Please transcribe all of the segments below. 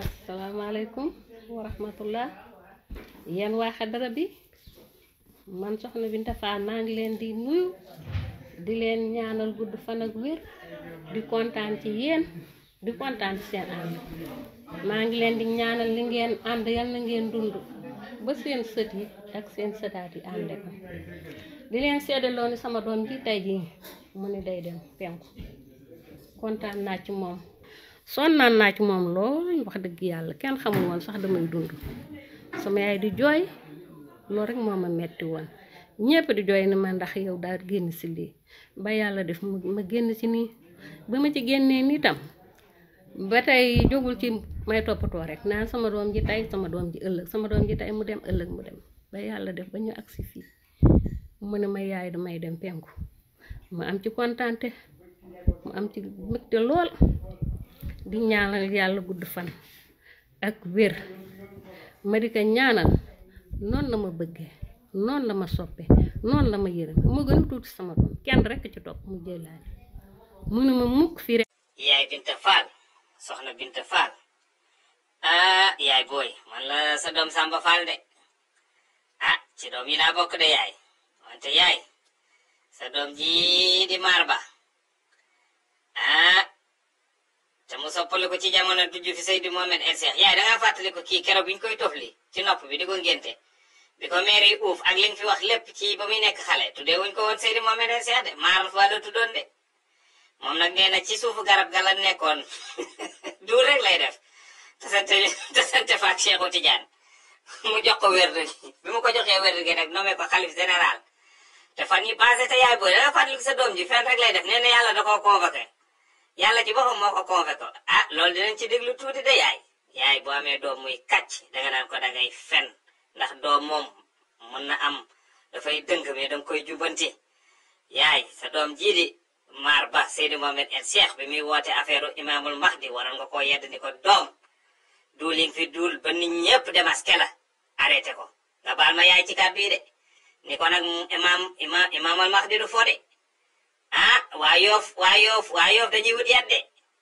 asalaamaaleykum wa rahmatullah yéen waa xadara bi man soxna Binta Fall maa ngi leen di nuyu di leen ñaanal gudd fan ak wér di kontaan ci yéen di kontaan ci seen ànd maa ngi leen di ñaanal li ngeen ànd yal na ngeen dund ba seen sët yi ak seen sëtaat yi ànde ko di leen seddaloo ni sama doom ji tey jii mu ni day dem penku kontaan naa ci moom sonnaan naa ci moom lool wax dëgg yàlla kenn xamul woon sax damay dund sama yaay di jooy loolu rek moo ma metti woon ñépp di jooy ni ma ndax yow daal génn si lii ba yàlla def ma génn ci nii ba ma ci génnee nii tam ba tey jógul ci may toppatoo rek naan sama doom ji tey sama doom ji ëllëg sama doom ji tey mu dem ëllëg mu dem ba yàlla def ba ñu agsi fii mu ne ma yaay damay dem penku ma am ci kontaante mu am ci mbégte lool di ñaanal yàlla gudd fan ak wér ma di ko ñaanal noonu la ma bëggee noonu la ma soppe noonu la ma yërëm moo gën a tuuti sama doom kenn rekk ci topp mu jëlaale mu ne ma mukk fii rek yaay Binta Fall soxna Binta Fall ah yaay booy man la sa doom Samba Fall de ah ci doom yi laa bokk de yaay wante yaay sa doom ji di maar ba ah te mu soppali ko ci jamono du ju fi Seydi Mohamed El Cheikh yaay da ngaa fàttali ko kii keroog bi ñu koy tofli ci nopp bi di ko ngénte bi ko maire yi uuf ak li nga fi wax lépp ci ba muy nekk xale tuddee wuñ ko woon Seydi Mohamed El Cheikh de maar fa la tuddoon de moom nag nee na ci suufu garab ga la nekkoon duur rek lay def te sante te sante fa ak Cheikhu Tidiane mu jox ko wér bi mu ko joxee wér gi nag nommé ko xalif général te fan yi passé te yaay booy da nga fàttali sa doom ji fenn rek lay def nee na yàlla da koo convoqué yàlla ci boppam moo ko convoqué ah loolu dinañ ci déglu tuuti de yaay yaay boo amee doom muy kàcc danga naan ko dangay fen ndax doom moom mën na am dafay dëng mais danga koy jubanti yaay sa doom jii di maar ba Seydi Mohamed El Cheikh bi muy woote affaire imaamul mahdi waroon nga koo yedd ni ko doom duuling fi duul ba nit ñëpp demaske la arrêté ko nga baal ma yaay ci kàddu yi de ni ko nag imaam imaam imaamul mahdi du fo de ah waa yoof waa yoof waa yoof dañuy wut yat de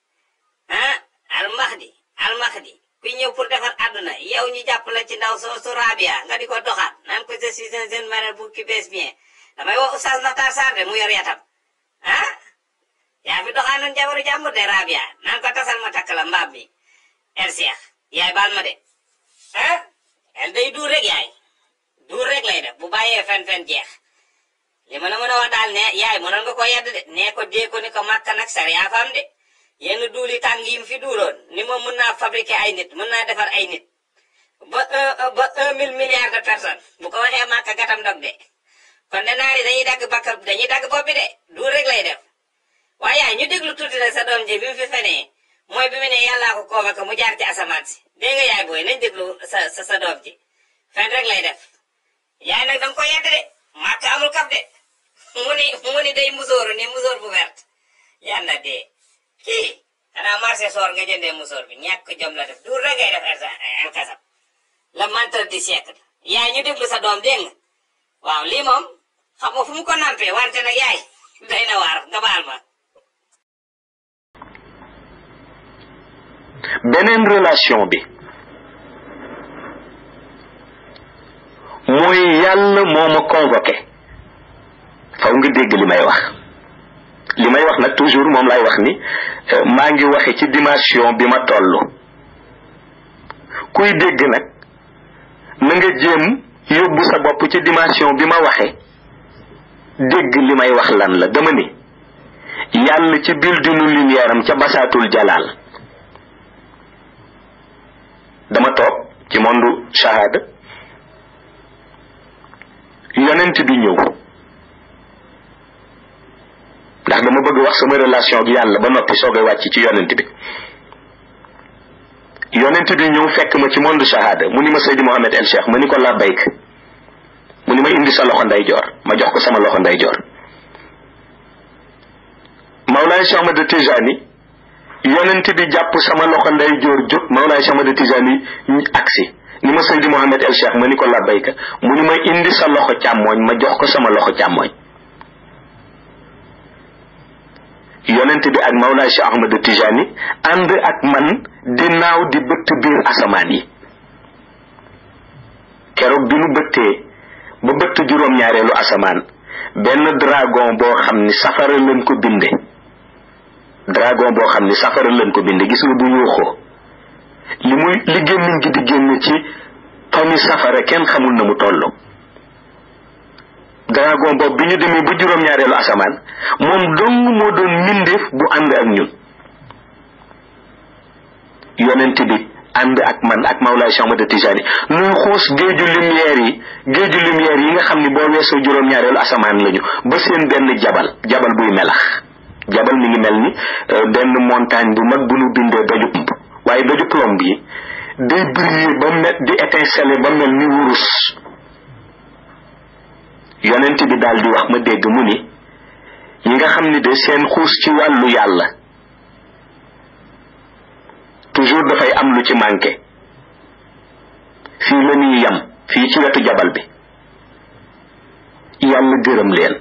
ah al mahdi al mahdi ku ñëw pour defar àdduna yow ñu jàpp la ci ndaw soo su rabia nga di ko doxaat naan ko je suis un jeune marabout qui baisse bien damay wax oustaz Matar Sarr de mu yor yatam ah yaa fi doxaanoon jabaru jàmbur de rabia naan ko tasal ma takk la mbaam mi el Cheikh yaay baal ma de ah el day duur rek yaay duur rek lay def bu bàyyee fen-fen jeex li ma la mën a wax daal ne yaay mënoon nga ko yedd de nee ko dee ko ni ko màkk nag sariya fa am de yenn duuli tàng yi mu fi duuloon ni moom mën naa fabriquer ay nit mën naa defar ay nit ba un ba un mille milliards de personnes bu ko waxee màkk gatam dog de kon de naari dañuy dagg bakka dañuy dagg bopp bi de duur rek lay def waaye yaay ñu déglu tuuti nag sa doom ji bi mu fi fenee mooy bi mu ne yàllaa ko convoqué mu jaar ci asamaan si dégg nga yaay booy nañ déglu sa sa sa doom ji fen rek lay def yaay nag danga ko yedd de màkk amul kaf de mu ni mu ni day musóoru ni musóor bu vert yàlla dee kii xanaa marché soor nga jëndee musóor bi ñàkk jom la def duur rek ngay def el kasam le menteur du siècle yaay ñu déglu sa doom dégg nga waaw lii moom xam nga fu mu ko nampee wante nag yaay day na waar nga baal ma beneen relation bi mooy yàlla moo ma convoqué faw nga dégg li may wax li may wax nag toujours moom lay wax ni maa ngi waxe ci dimension bi ma toll kuy dégg nag na nga jéem yóbbu sa bopp ci dimension bi ma waxe dégg li may wax lan la dama ni yàlla ci bildinu lumière am ca basaatul jalaal dama toog ci mondu shahada yonent bi ñëw ndax dama bëgg wax sama relation ak yàlla ba noppi soogay wàcc ci yonent bi yonent bi ñëw fekk ma ci monde shahada mu ni ma Seydi Mohamed El Cheikh ma ni ko labbayk mu ni ma indi sa loxo ndeyjoor ma jox ko sama loxo ndeyjoor Mawlaay Cheikh Ahmad Tijani yonent bi jàpp sama loxo ndeyjoor jóg Mawlaay Cheikh Ahmad Tijani aksi ni ma Seydi Mohamed El Cheikh ma ni ko labbayka mu ni ma indi sa loxo càmmooñ ma jox ko sama loxo càmmooñ yonent bi ak Mawlaay Cheikh Ahmad Tijani ànd ak man di naaw di bëtt biir asamaan yi keroog bi nu bëttee ba bëtt juróom-ñaareelu asamaan benn dragon boo xam ni safara lañ ko binde dragon boo xam ni safara lañ ko binde gis nga bu yuuxoo li muy li gémmiñ gi di génn ci tomi safara kenn xamul na mu toll dragon boobu bi ñu demee ba juróom-ñaareelu asamaan moom dong moo doon mbindeef bu ànd ak ñun yonent bi ànd ak man ak Mawlaay Cheikh Ahmad Tijani nuy xuus géeju lumière yi géeju lumière yi nga xam ni boo weesoo juróom-ñaareelu asamaan lañu ba seen benn jabal jabal buy melax jabal mi ngi mel ni benn montagne bu mag bu nu bindee doju plomb waaye doju plomb yi day briller ba mel di étinceler ba mel ni wurus yonent bi daal di wax ma dégg mu ni ñi nga xam ni de seen xuus ci wàllu yàlla toujours dafay am lu ci manqué fii la ñuy yam fii ci wetu jabal bi yàlla gërëm leen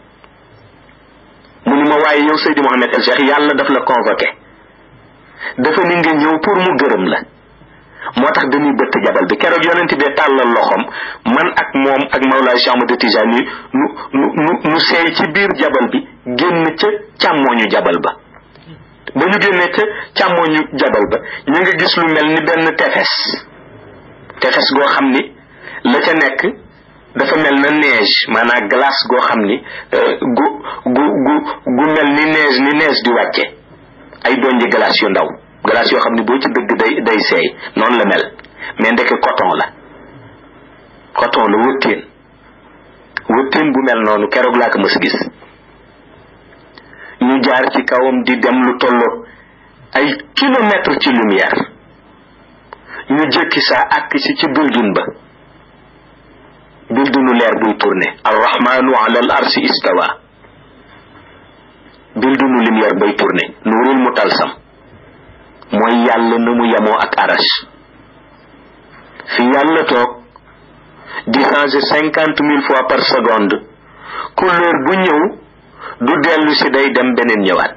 mu ni ma waaye yow Seydi Mohamed El Cheikh yàlla daf la convoqué dafa ni nga ñëw pour mu gërëm la moo tax dañuy bëtt jabal bi keroog yonent bee tàllal loxoom man ak moom ak Mawlaay Cheikh Ahmad Tijani nu nu nu nu seey ci biir jabal bi génn ca càmmooñu jabal ba ba ñu génnee ca càmmooñu jabal ba ñu nga gis lu mel ni benn tefes tefes goo xam ni la ca nekk dafa mel na neige maanaam glace goo xam ni gu gu gu gu mel ni neige ni neige di wàcce ay donji glace yu ndaw glace yoo xam ni boo ci dëgg day day seey noonu la mel mais ndeke coton la coton la wëttéen wëttéen bu mel noonu keroog laa ko mës a gis ñu jaar ci kawam di dem lu tolloo ay kilomètre ci lumière ñu jëkki saa àkk si ci building ba buildingu leer buy tourné arrahmanu ala al arsi istawa buildingu lumière bay tourné nuurul mu talsam mooy yàlla na mu yemoo ak arash fi yàlla toog di changer cinquante mille fois par seconde couleur bu ñëw du dellu si day dem beneen ñëwaat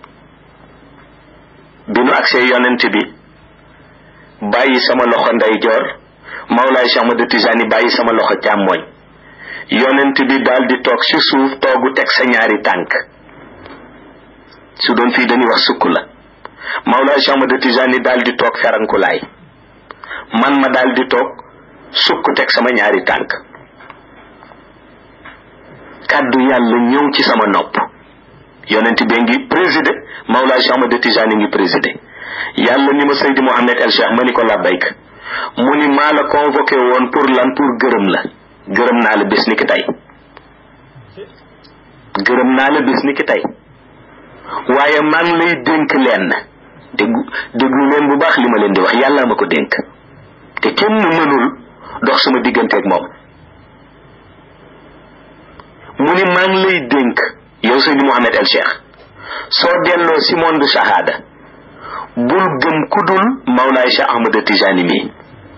bi nu agsee yonent bi bàyyi sama loxo ndeyjoor Mawlaay Cheikh Ahmad Tijani bàyyi sama loxo càmmooñ yonent bi daal di toog ci suuf toogu teg sa ñaari tànk su doon fii dañuy wax sukk la Mawlaay Cheikh Ahmad Tijani daal di toog ferankulaay man ma daal di toog sukk teg sama ñaari tànk kàddu yàlla ñëw ci sama nopp yonent bi ngi présidé Mawlaay Cheikh Ahmad Tijani ngi présidé yàlla ni ma Seydi Mohamed El Cheikh ma ni ko labbayk mu ni maa la convoqué woon pour lan pour gërëm la gërëm naa la bis ni ki tey gërëm naa la bis ni ki tey waaye maa ngi lay dénk leen déggu déglu leen bu baax li ma leen di wax yàlla ma ko dénk te kenn mënul dox sama digganteeg moom mu ni maa ngi lay dénk yow Seydi Mohamed El Cheikh soo delloo si monde shahada bul gëm kudul Mawlaay Cheikh Ahmad Tijani mii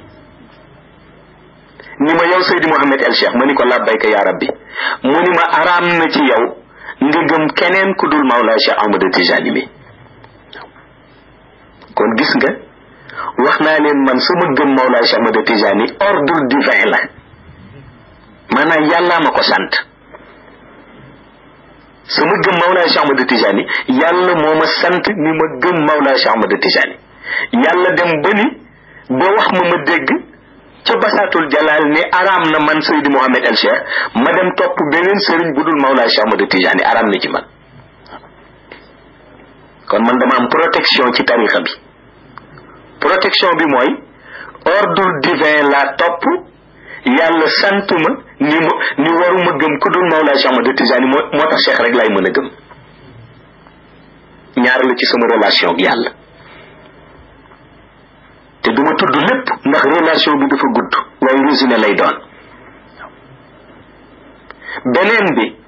ni ma yow Seydi Mohamed El Cheikh ma ni ko labbayka yaa rabbi mu ni ma araam na ci yow nga gëm keneen kudul Mawlaay Cheikh Ahmad Tijani mii kon gis nga wax naa leen man sama gëm Mawlaay Cheikh Ahmad Tijani ordre divin la maanaam yàllaa ma ko sant sama gëm Mawlaay Cheikh Ahmad Tijani yàlla moo ma sant ni ma gëm Mawlaay Cheikh Ahmad Tijani yàlla dem ba ni ba wax ma ma dégg ca basaatul jalaal ne araam na man Seydi Mohamed El Cheikh ma dem topp beneen sëriñ bu dul Mawlaay Cheikh Ahmad Tijani araam na ci man kon man dama am protection ci tarixa bi protection bi mooy ordre divin la topp yàlla santuma ni ma ni waruma gëm ku dul Mawlaay Cheikh Ahmad Tijani moo moo tax Cheikh rek laay mën a gëm ñaar la ci sama relation ak yàlla te duma tudd lépp ndax relation bi dafa gudd waaye résumé lay doon beneen bi